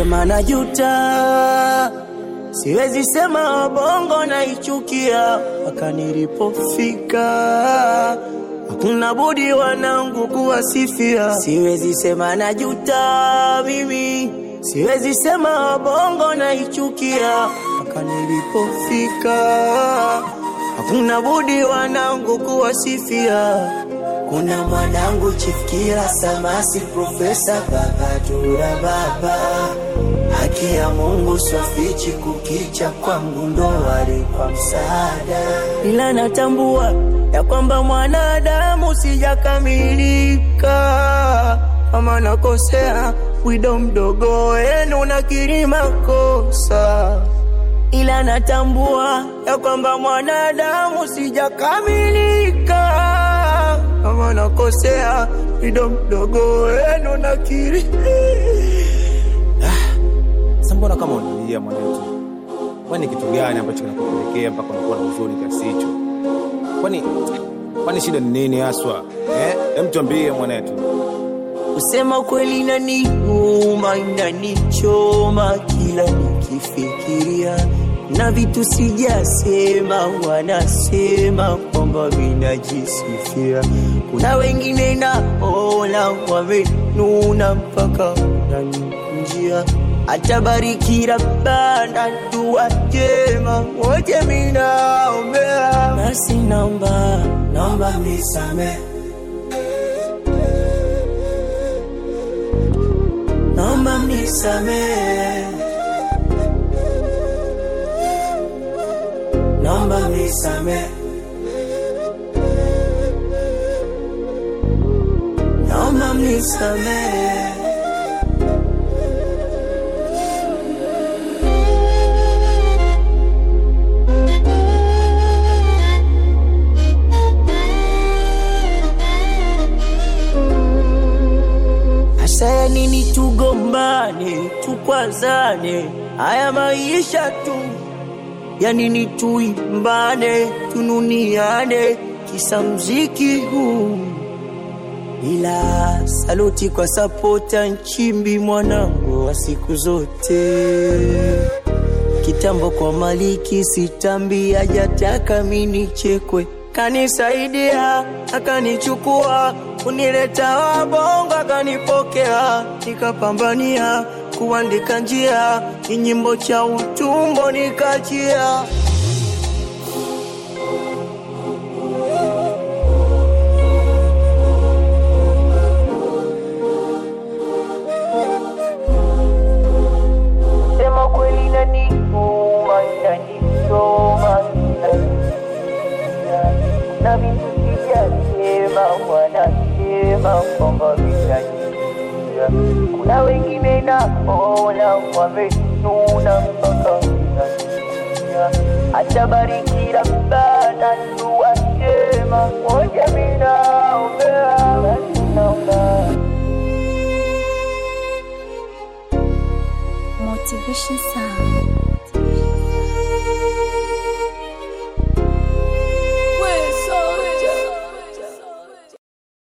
sema najuta, siwezi sema bongo naichukia, mpaka nilipofika hakuna budi wanangu kuwasifia. Siwezi sema najuta mimi, siwezi sema bongo naichukia, mpaka nilipofika hakuna budi wanangu kuwasifia. Kuna mwanangu chifikira samasi profesa baba tura baba haki ya Mungu swafichi kukicha kwangu ndo wali kwa msaada, ila natambua ya kwamba mwanadamu sijakamilika, kama nakosea wido mdogo wenu nakiri makosa ila natambua ya kwamba mwanadamu sijakamilika, kama nakosea wido mdogo wenu nakiri. Sasa mbona kama unalia mwanetu? Kwani kitu gani ambacho kinakupelekea mpaka unakuwa na huzuni kiasi hicho? Kwani kwani shida ni nini haswa? Eh, hem tuambie mwanetu. Kusema kweli inaniuma, inanichoma kila nikifikiria, na vitu sijasema, wanasema kwamba vinajisifia. Kuna wengine naona wamenuna mpaka nanikujia, atabariki Rabbana, dua njema wote minaombea, basi naomba naomba misamehe naomba mnisamehe, naomba mnisamehe, naomba mnisamehe. Hasa ya nini tugombane, tukwazane, haya maisha tu ya nini tuimbane, tununiane, kisa mziki huu. Ila saluti kwa sapota Nchimbi, mwanangu wa siku zote. Kitambo kwa Maliki sitambi, hajataka mini chekwe, kanisaidia akanichukua, kunileta wabongo akanipokea, nikapambania kuandika njia, ni nyimbo cha utumbo nikachia. Sema kweli inaniuma, inanichoma, inaniumiza. na vitu sijasema, wanasema kwamba vinaniumiza. Kuna wengine naona wamenuna mpaka vinaniumiza. atabariki Rabbana, dua njema moja minaombea, basi naomba Motivation Sound.